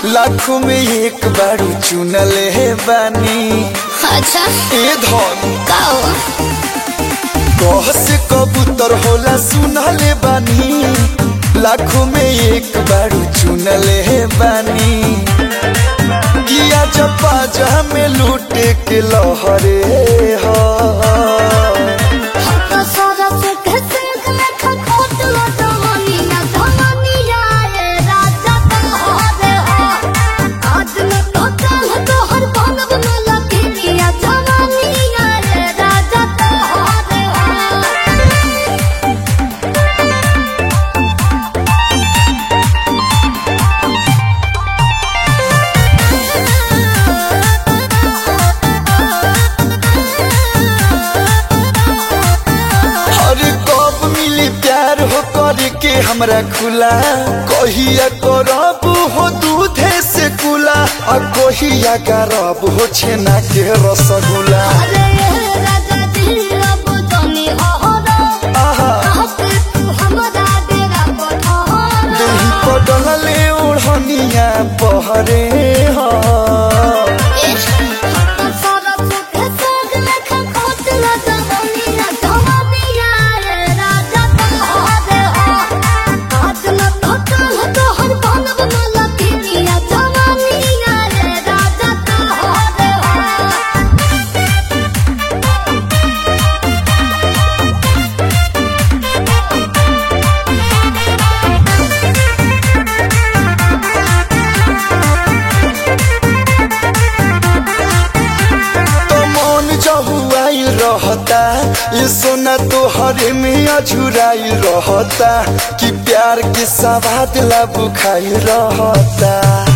लाखों में एक बारू चुनले बानी अच्छा ए धन का हो कह से कबूतर होला सुनले बानी लाखों में एक बारू चुनले बानी किया जपा जहा में लूटे के लहरे हा तो सारा सुख सिंह में खखोट लो जवानी ना जवानी आए राजा तुम्हारे हो आज न तो चाह तो हर बनब न लगी या जवानी आए राजा तुम्हारे हो अरे कब मिली प्यार हो करे के हमरा खुला कहिया करब हो दूधे से कुला आ कहिया करब हो छेना के रसगुल्ला अरे राजा जी अब जानी अहरा आहा आप तू हमरा डेरा पठारा देही पटल ले ओढ़निया पहरे हा सारा सुख सोग में खखोट लो जवानी ना जवानी आए राजा तुम्हारे हो आज न तो चाह तो हर बनब न लगी या जवानी आए राजा तुम्हारे हो तो मन जहुआई रहता ये सोना तो हरे में अझुराई रहता कि प्यार के सवाद ला बुखाई रहता